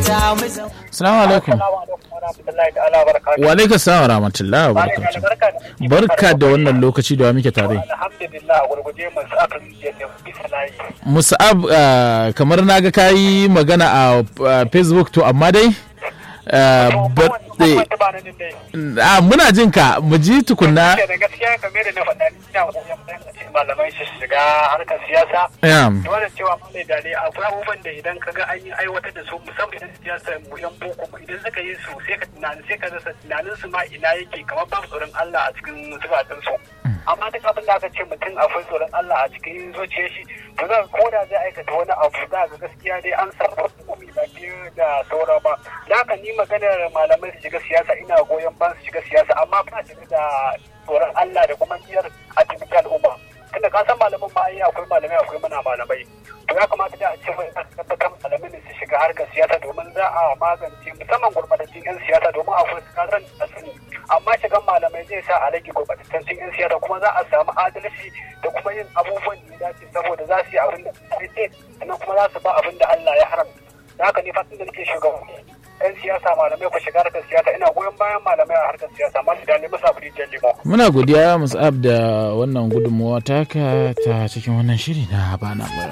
ta mu zama Assalamu alaikum. Wa alaikum salam wa rahmatullahi wa barakatuh. Barka da wannan lokaci da wa muke tare. Alhamdulillah a gurguje masu aka yi da bisa layi. Musa'ab ah, kamar na ga kayi magana a ah, Facebook to amma dai ah, ba- eh, ah, muna jin ka mu ji tukunna. Da gaskiya kamar da na faɗa ni ina wajen bayan malamai su shiga harkar siyasa. Yeah. Dole cewa malai da dai akwai abubuwan da idan ka ga an yi aiwatar da su musamman idan siyasa mu yan boko mu idan suka yi su sai ka tunani sai ka rasa tunanin su ma ina yake kamar babu tsoron Allah a cikin zukatan su. Amma duk abin da aka ce mutum akwai tsoron Allah a cikin zuciyar shi to za ko da zai aikata wani abu za ga gaskiya dai an sarrafa hukumi ba biyu da saura ba. Da haka ni maganar malamai su shiga siyasa ina goyon ban su shiga siyasa amma ba shiga da tsoron Allah da kuma niyyar a cikin al'umma. tunda ka san malaman ma ai akwai malamai akwai mana malamai to ya kamata da a ce mai tabbatar malamai ne su shiga harkar siyasa domin za a magance musamman gurbatattun yan siyasa domin akwai su kasan da sani amma shigan malamai zai sa a rage gurbatattun yan siyasa kuma za a samu adalci da kuma yin abubuwan da ya dace saboda za su yi abin da ya sannan kuma za su ba abin da Allah ya haramta da haka ne fatan da nake shugabanni yan siyasa malamai ku shiga harkar siyasa ina goyon bayan malamai a harkar siyasa masu da nemi sabu rijiyar limo Muna godiya Musa'ab da wannan gudunmawa taka ta cikin wannan shiri na bana bara.